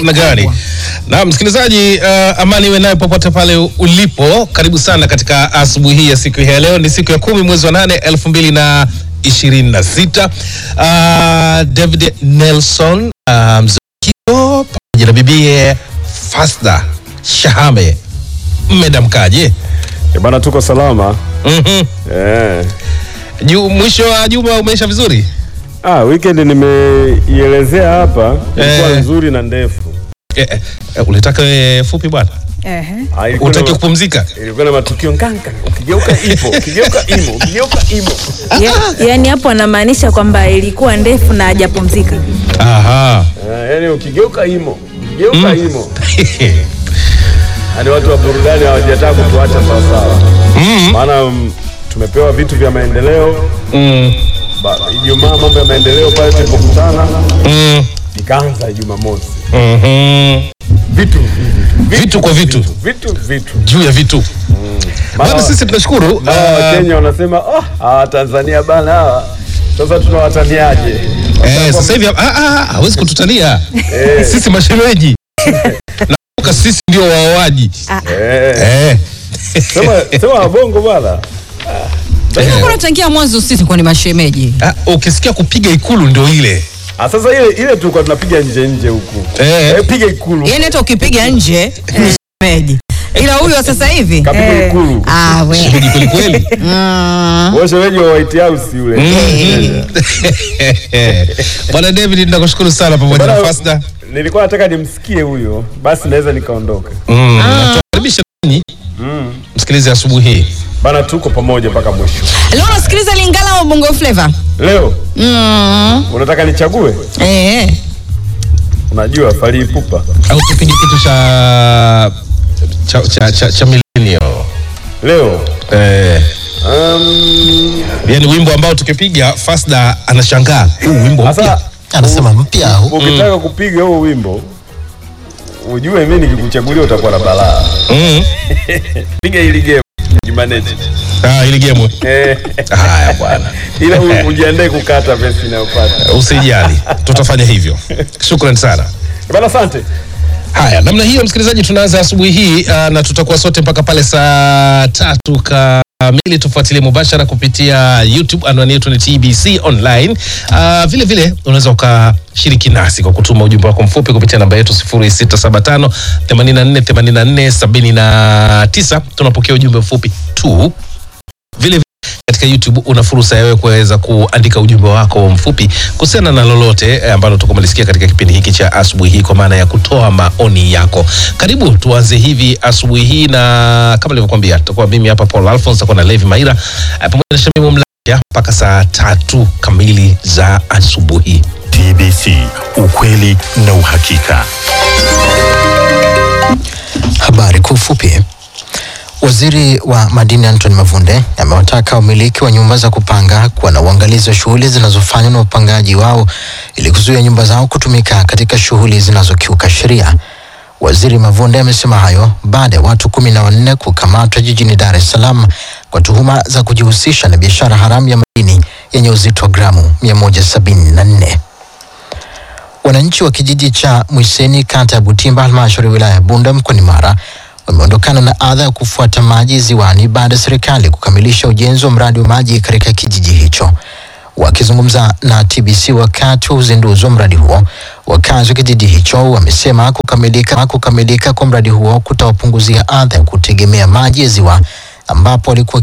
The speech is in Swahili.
namna gani? Na msikilizaji, uh, amani iwe nayo popote pale ulipo. Karibu sana katika asubuhi hii ya siku hii ya leo. Ni siku ya kumi mwezi wa nane elfu mbili na ishirini na sita. Uh, David Nelson uh, Mzukio pamoja na bibie Fasda Shahame, mmedamkaje? Eh, Bana, tuko salama Mhm. eh. Ju- Mwisho wa juma umeisha vizuri? Ah, weekend nimeielezea hapa ilikuwa Eh. nzuri na ndefu. Eh, eh, ulitaka eh, fupi bwana, Ehe. Ah, ilikuwa utaki na, kupumzika? ilikuwa na matukio nganga, ukigeuka ipo, ukigeuka imo, ukigeuka imo. Ya- yaani hapo anamaanisha kwamba ilikuwa ndefu na hajapumzika. Aha. Eh, yani ukigeuka imo, ukigeuka imo. Yaani watu wa burudani hawajataka kutuacha sawa sawa. Maana mm, tumepewa vitu vya maendeleo. Mm, Ba- Ijumaa mambo ya maendeleo pale tulipokutana mm, ikaanza Ijumaa mosi. mhm. Vitu hivi, Vitu kwa vitu. vitu vitu. juu ya vitu Maana- bana, sisi tunashukuru Na uh, Wakenya wanasema oh, hawa Tanzania bana hawa sasa tunawataniaje? eh, sasa hivi ah, ah, hawezi kututania sisi mashemeji nakumbuka sisi ndio waoaji Eh, eh. sema sema wabongo bwana. Mbona tangia mwanzo sisi kwa ni mashemeji? Ah, ukisikia kupiga ikulu ndio ile Ah, sasa ile ile tulikuwa tunapiga nje nje huku. Eh. Eh, piga ikulu. Yaani hata ukipiga nje ni shemeji. Ila huyu wa sasa hivi Kapiga Eh. ikulu. ah we. shemeji kweli kweli Wewe shemeji wa White House yule. bwana David nakushukuru sana pamoja na Bana, Fasda Nilikuwa nataka nimsikie huyo, basi naweza nikaondoka. mm. na tukaribisha ninyi msikilize asubuhi hii Bana, tuko pamoja mpaka mwisho. Leo unasikiliza Lingala wa Bongo Flava? Leo Mm. unataka nichague? Eh. Unajua Fally Ipupa. au tupige kitu cha cha cha, cha, cha millennial Leo eh. um, yani wimbo ambao tukipiga Fasda anashangaa huu wimbo mpya sasa anasema mpya au ukitaka kupiga huo wimbo ujue mimi nikikuchagulia utakuwa na balaa. mm. Piga hili game jimanage. ah, ili game Eh, haya bwana ila u- ujiandae kukata pesa inayopata. usijali tutafanya hivyo shukran sana Bana, asante. haya namna hiyo msikilizaji tunaanza asubuhi hii uh, na tutakuwa sote mpaka pale saa tatu kamili tufuatilie mubashara kupitia youtube anwani yetu ni tbc online uh, vile vile unaweza ukashiriki nasi kwa kutuma ujumbe wako mfupi kupitia namba yetu 0675 84 84 79 tunapokea ujumbe mfupi tu vile vile katika YouTube una fursa ya wewe kuweza kuandika ujumbe wako mfupi kuhusiana na lolote eh, ambalo tukumalisikia katika kipindi hiki cha asubuhi hii, kwa maana ya kutoa maoni yako. Karibu tuanze hivi asubuhi hii, na kama nilivyokuambia, tutakuwa mimi hapa Paul Alphonse, tutakuwa na Levi Maira eh, pamoja na Shamimu Mlaja mpaka saa tatu kamili za asubuhi. TBC, ukweli na uhakika. Habari kwa ufupi. Waziri wa madini Anthony Mavunde amewataka wamiliki wa nyumba za kupanga kuwa na uangalizi wa shughuli zinazofanywa na wapangaji wao ili kuzuia nyumba zao kutumika katika shughuli zinazokiuka sheria. Waziri Mavunde amesema hayo baada ya watu kumi na wanne kukamatwa jijini Dar es Salaam kwa tuhuma za kujihusisha na biashara haramu ya madini yenye uzito wa gramu 174. Wananchi wa kijiji cha Mwiseni kata ya Butimba halmashauri ya wilaya ya Bunda mkoani Mara wameondokana na adha ya kufuata maji ziwani baada ya serikali kukamilisha ujenzi wa mradi wa maji katika kijiji hicho. Wakizungumza na TBC wakati wa uzinduzi wa mradi huo, wakazi wa kijiji hicho wamesema kukamilika, kukamilika kwa mradi huo kutawapunguzia adha ya kutegemea maji ya ziwa ambapo walikuwa